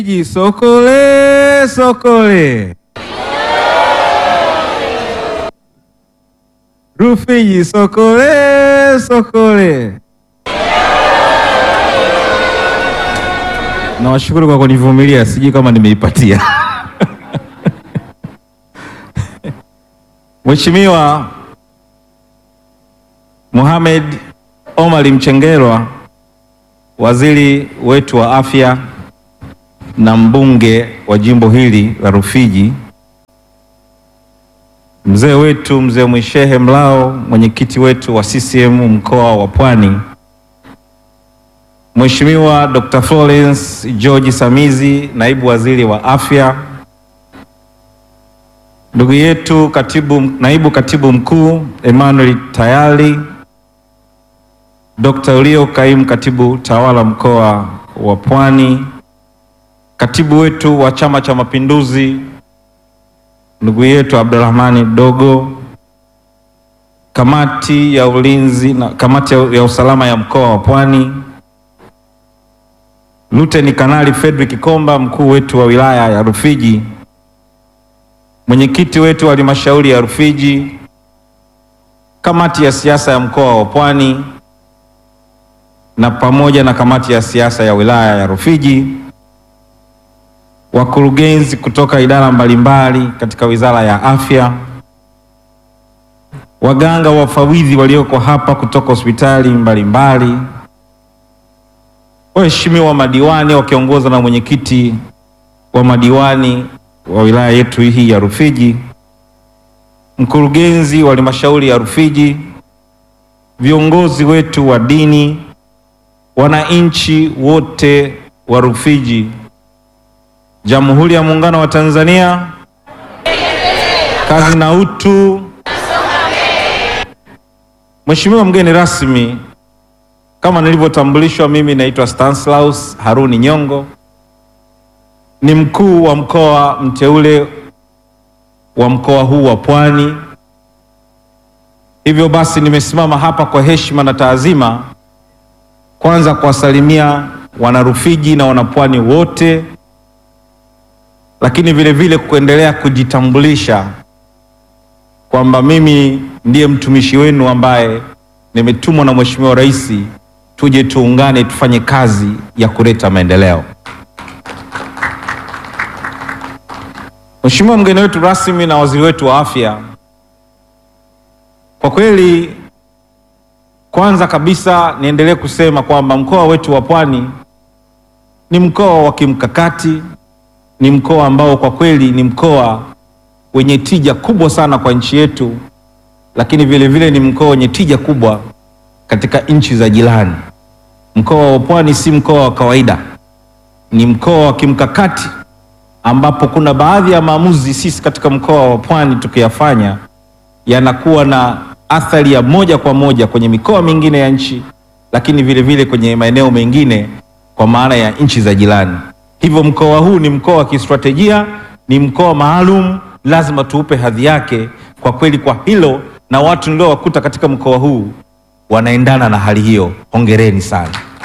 Rufiji sokole sokole. Rufiji sokole sokole. Nawashukuru kwa kunivumilia, sijui kama nimeipatia. Mheshimiwa Mohamed Omar Mchengerwa, waziri wetu wa afya na mbunge wa jimbo hili la Rufiji, mzee wetu mzee Mwishehe Mlao, mwenyekiti wetu wa CCM mkoa wa Pwani, Mheshimiwa Dr. Florence George Samizi, naibu waziri wa afya, ndugu yetu katibu, naibu katibu mkuu Emmanuel Tayali, Dr. Ulio kaimu katibu tawala mkoa wa Pwani, katibu wetu wa Chama cha Mapinduzi ndugu yetu Abdurahmani Dogo, kamati ya ulinzi na kamati ya usalama ya mkoa wa Pwani, Luteni Kanali Fredrick Komba, mkuu wetu wa wilaya ya Rufiji, mwenyekiti wetu wa halmashauri ya Rufiji, kamati ya siasa ya mkoa wa Pwani na pamoja na kamati ya siasa ya wilaya ya Rufiji, wakurugenzi kutoka idara mbalimbali katika wizara ya afya, waganga wafawidhi walioko hapa kutoka hospitali mbalimbali, waheshimiwa madiwani wakiongozwa na mwenyekiti wa madiwani wa wilaya yetu hii ya Rufiji, mkurugenzi wa halmashauri ya Rufiji, viongozi wetu wa dini, wananchi wote wa Rufiji, Jamhuri ya Muungano wa Tanzania, kazi na utu. Mheshimiwa mgeni rasmi, kama nilivyotambulishwa, mimi naitwa Stanislaus Haruni Nyongo, ni mkuu wa mkoa mteule wa mkoa huu wa Pwani. Hivyo basi nimesimama hapa kwa heshima na taazima, kwanza kuwasalimia wanarufiji na wanapwani wote, lakini vile vile kuendelea kujitambulisha kwamba mimi ndiye mtumishi wenu ambaye nimetumwa na Mheshimiwa Rais tuje tuungane tufanye kazi ya kuleta maendeleo. Mheshimiwa mgeni wetu rasmi na waziri wetu wa afya, kwa kweli, kwanza kabisa niendelee kusema kwamba mkoa wetu wa Pwani ni mkoa wa kimkakati, ni mkoa ambao kwa kweli ni mkoa wenye tija kubwa sana kwa nchi yetu, lakini vile vile ni mkoa wenye tija kubwa katika nchi za jirani. Mkoa wa Pwani si mkoa wa kawaida, ni mkoa wa kimkakati ambapo kuna baadhi ya maamuzi sisi katika mkoa wa Pwani tukiyafanya yanakuwa na athari ya moja kwa moja kwenye mikoa mingine ya nchi, lakini vile vile kwenye maeneo mengine kwa maana ya nchi za jirani. Hivyo mkoa huu ni mkoa wa kistratejia, ni mkoa maalum, lazima tuupe hadhi yake. Kwa kweli, kwa hilo na watu niliowakuta katika mkoa huu wanaendana na hali hiyo, hongereni sana.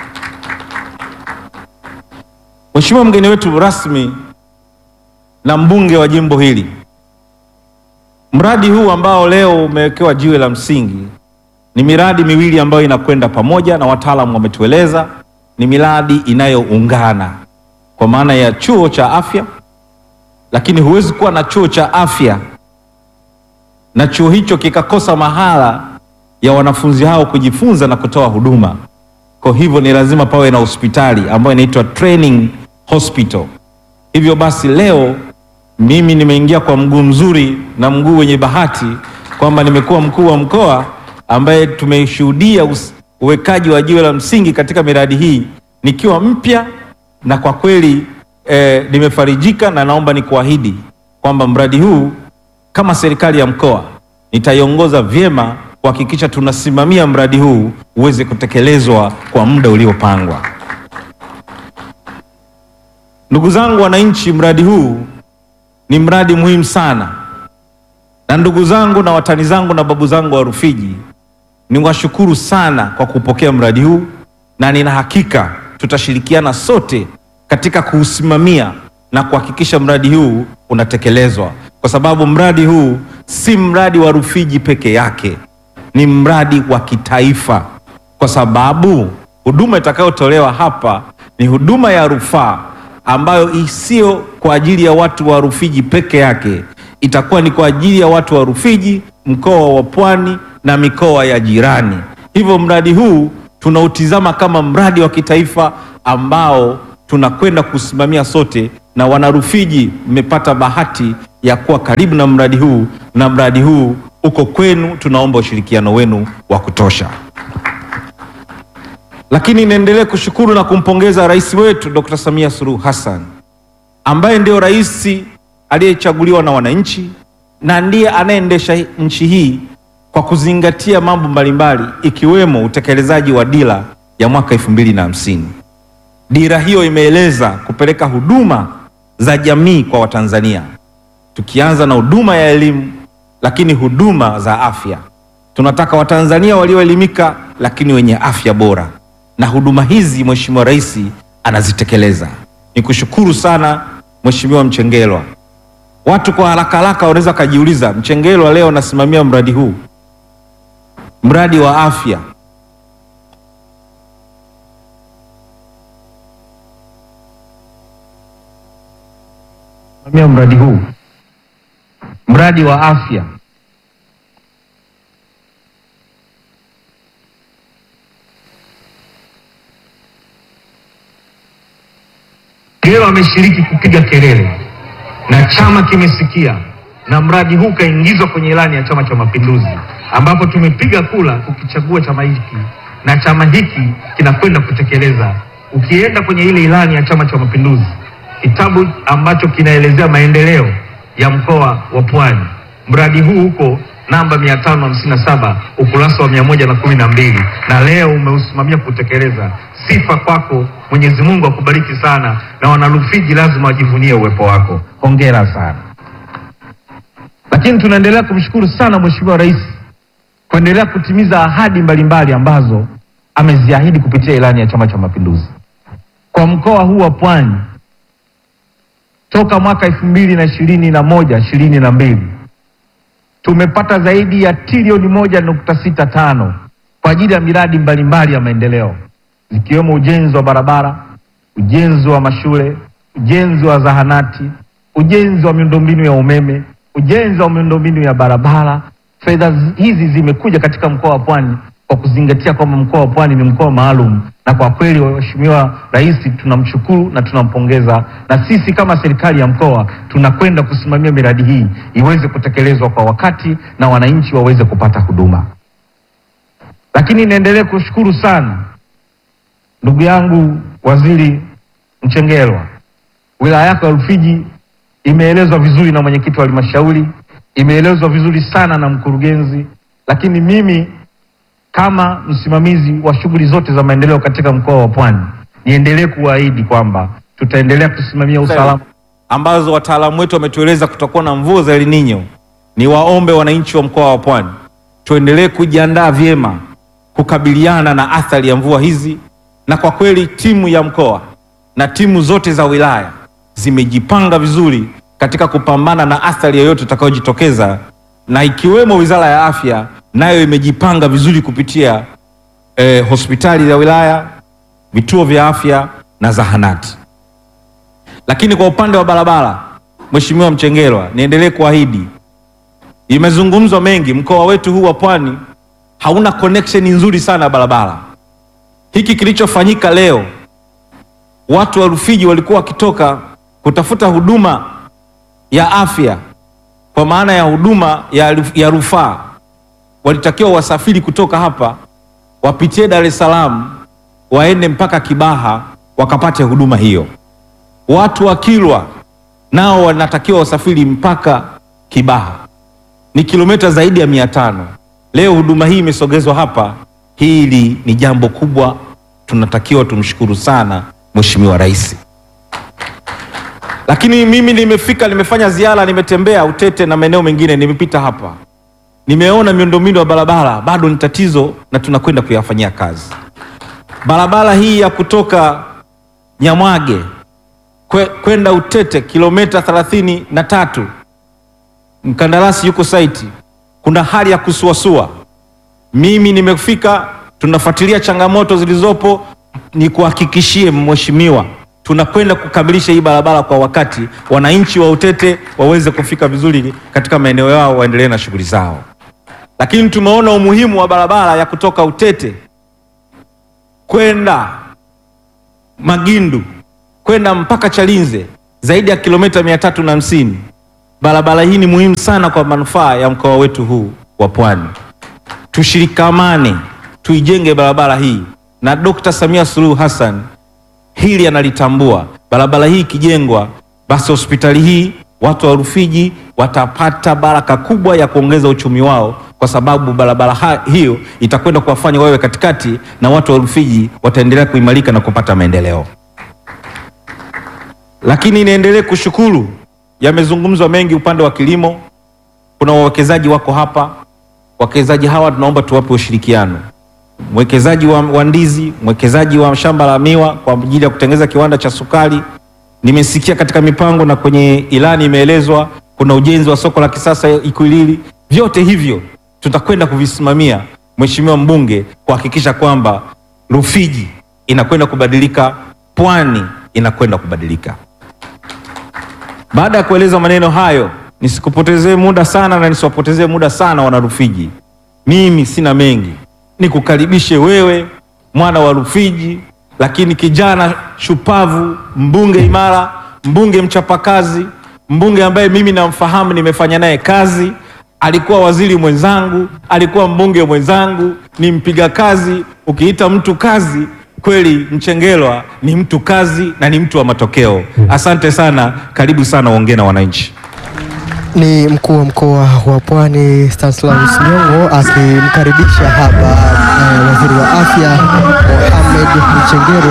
Mheshimiwa mgeni wetu rasmi na mbunge wa jimbo hili, mradi huu ambao leo umewekewa jiwe la msingi ni miradi miwili ambayo inakwenda pamoja, na wataalamu wametueleza ni miradi inayoungana kwa maana ya chuo cha afya, lakini huwezi kuwa na chuo cha afya na chuo hicho kikakosa mahala ya wanafunzi hao kujifunza na kutoa huduma. Kwa hivyo ni lazima pawe na hospitali ambayo inaitwa training hospital. Hivyo basi leo mimi nimeingia kwa mguu mzuri na mguu wenye bahati kwamba nimekuwa mkuu wa mkoa ambaye tumeshuhudia uwekaji wa jiwe la msingi katika miradi hii nikiwa mpya, na kwa kweli eh, nimefarijika na naomba nikuahidi kwamba mradi huu kama serikali ya mkoa nitaiongoza vyema kuhakikisha tunasimamia mradi huu uweze kutekelezwa kwa muda uliopangwa. Ndugu zangu wananchi, mradi huu ni mradi muhimu sana, na ndugu zangu na watani zangu na babu zangu wa Rufiji, niwashukuru sana kwa kupokea mradi huu, na nina hakika tutashirikiana sote katika kuusimamia na kuhakikisha mradi huu unatekelezwa, kwa sababu mradi huu si mradi wa Rufiji peke yake, ni mradi wa kitaifa, kwa sababu huduma itakayotolewa hapa ni huduma ya rufaa ambayo isiyo kwa ajili ya watu wa Rufiji peke yake, itakuwa ni kwa ajili ya watu wa Rufiji, mkoa wa Pwani na mikoa ya jirani. Hivyo mradi huu tunautizama kama mradi wa kitaifa ambao tunakwenda kusimamia sote, na wanarufiji mmepata bahati ya kuwa karibu na mradi huu, na mradi huu uko kwenu. Tunaomba ushirikiano wenu wa kutosha. Lakini niendelee kushukuru na kumpongeza rais wetu Dr. Samia Suluhu Hassan ambaye ndio rais aliyechaguliwa na wananchi na ndiye anayeendesha nchi hii kwa kuzingatia mambo mbalimbali ikiwemo utekelezaji wa dira ya mwaka elfu mbili na hamsini. Dira hiyo imeeleza kupeleka huduma za jamii kwa Watanzania, tukianza na huduma ya elimu, lakini huduma za afya. Tunataka Watanzania walioelimika lakini wenye afya bora, na huduma hizi Mheshimiwa Rais anazitekeleza. Nikushukuru sana Mheshimiwa Mchengerwa. Watu kwa haraka haraka wanaweza wakajiuliza, Mchengerwa leo anasimamia mradi huu, mradi wa afya simamia mradi huu, mradi wa afya Leo ameshiriki kupiga kelele na chama kimesikia, na mradi huu kaingizwa kwenye ilani ya Chama cha Mapinduzi, ambapo tumepiga kula kukichagua chama hiki na chama hiki kinakwenda kutekeleza. Ukienda kwenye ile ilani ya Chama cha Mapinduzi, kitabu ambacho kinaelezea maendeleo ya mkoa wa Pwani, mradi huu huko namba 557 ukurasa wa 112 na leo umeusimamia kutekeleza. Sifa kwako, Mwenyezi Mungu akubariki sana, na wanarufiji lazima wajivunie uwepo wako. Hongera sana. Lakini tunaendelea kumshukuru sana Mheshimiwa Rais kuendelea kutimiza ahadi mbalimbali ambazo ameziahidi kupitia ilani ya Chama cha Mapinduzi kwa mkoa huu wa Pwani. Toka mwaka elfu mbili na ishirini na moja ishirini na mbili tumepata zaidi ya trilioni moja nukta sita tano kwa ajili ya miradi mbalimbali ya maendeleo zikiwemo ujenzi wa barabara, ujenzi wa mashule, ujenzi wa zahanati, ujenzi wa miundombinu ya umeme, ujenzi wa miundombinu ya barabara. Fedha zi- hizi zimekuja katika mkoa wa Pwani kwa kuzingatia kwamba mkoa wa Pwani ni mkoa maalum, na kwa kweli Mheshimiwa Rais tunamshukuru na tunampongeza, na sisi kama serikali ya mkoa tunakwenda kusimamia miradi hii iweze kutekelezwa kwa wakati na wananchi waweze kupata huduma. Lakini niendelee kushukuru sana ndugu yangu Waziri Mchengerwa, wilaya yako ya Rufiji imeelezwa vizuri na mwenyekiti wa halmashauri, imeelezwa vizuri sana na mkurugenzi, lakini mimi kama msimamizi wa shughuli zote za maendeleo katika mkoa wa Pwani niendelee kuahidi kwamba tutaendelea kusimamia usalama ambazo wataalamu wetu wametueleza kutakuwa na mvua za El Nino. Ni waombe wananchi wa mkoa wa Pwani tuendelee kujiandaa vyema kukabiliana na athari ya mvua hizi, na kwa kweli timu ya mkoa na timu zote za wilaya zimejipanga vizuri katika kupambana na athari yoyote itakayojitokeza, na ikiwemo Wizara ya Afya nayo imejipanga vizuri kupitia eh, hospitali za wilaya, vituo vya afya na zahanati. Lakini kwa upande wa barabara, Mheshimiwa Mchengerwa, niendelee kuahidi, imezungumzwa mengi, mkoa wetu huu wa Pwani hauna connection nzuri sana ya barabara. Hiki kilichofanyika leo, watu wa Rufiji walikuwa wakitoka kutafuta huduma ya afya, kwa maana ya huduma ya, ruf- ya rufaa, walitakiwa wasafiri kutoka hapa wapitie Dar es Salaam waende mpaka Kibaha wakapate huduma hiyo. Watu wa Kilwa nao wanatakiwa wasafiri mpaka Kibaha, ni kilomita zaidi ya mia tano. Leo huduma hii imesogezwa hapa. Hili ni jambo kubwa, tunatakiwa tumshukuru sana Mheshimiwa Rais. Lakini mimi nimefika, nimefanya ziara, nimetembea Utete na maeneo mengine, nimepita hapa, nimeona miundombinu ya barabara bado ni tatizo, na tunakwenda kuyafanyia kazi. Barabara hii ya kutoka Nyamwage kwe- kwenda Utete kilomita thelathini na tatu mkandarasi yuko saiti, kuna hali ya kusuasua. Mimi nimefika, tunafuatilia changamoto zilizopo. Ni kuhakikishie mheshimiwa, tunakwenda kukamilisha hii barabara kwa wakati, wananchi wa Utete waweze kufika vizuri katika maeneo yao, waendelee na shughuli zao. Lakini tumeona umuhimu wa barabara ya kutoka Utete kwenda Magindu kwenda mpaka Chalinze zaidi ya kilomita mia tatu na hamsini. Barabara hii ni muhimu sana kwa manufaa ya mkoa wetu huu wa Pwani. Tushirikamane tuijenge barabara hii, na Dkt. Samia Suluhu Hassan hili analitambua. Barabara hii ikijengwa, basi hospitali hii watu wa Rufiji watapata baraka kubwa ya kuongeza uchumi wao, kwa sababu barabara ha- hiyo itakwenda kuwafanya wawe katikati na watu wa Rufiji wataendelea kuimarika na kupata maendeleo. Lakini niendelee kushukuru, yamezungumzwa mengi upande wa kilimo. Kuna wawekezaji wako hapa, wawekezaji hawa tunaomba tuwape ushirikiano. Mwekezaji wa, wa ndizi, mwekezaji wa shamba la miwa kwa ajili ya kutengeneza kiwanda cha sukari. Nimesikia katika mipango na kwenye ilani imeelezwa kuna ujenzi wa soko la kisasa Ikwilili. Vyote hivyo tutakwenda kuvisimamia, Mheshimiwa mbunge, kuhakikisha kwamba Rufiji inakwenda kubadilika, Pwani inakwenda kubadilika. Baada ya kueleza maneno hayo, nisikupotezee muda sana na nisiwapotezee muda sana wana Rufiji. Mimi sina mengi, nikukaribishe wewe mwana wa Rufiji, lakini kijana shupavu, mbunge imara, mbunge mchapakazi, mbunge ambaye mimi namfahamu, nimefanya naye kazi, alikuwa waziri mwenzangu, alikuwa mbunge mwenzangu, ni mpiga kazi. Ukiita mtu kazi kweli, Mchengerwa ni mtu kazi na ni mtu wa matokeo. Asante sana, karibu sana, uongee na wananchi. Ni mkuu wa mkoa wa Pwani Stanislaus Nyongo akimkaribisha hapa eh, waziri wa afya Mohamed Mchengerwa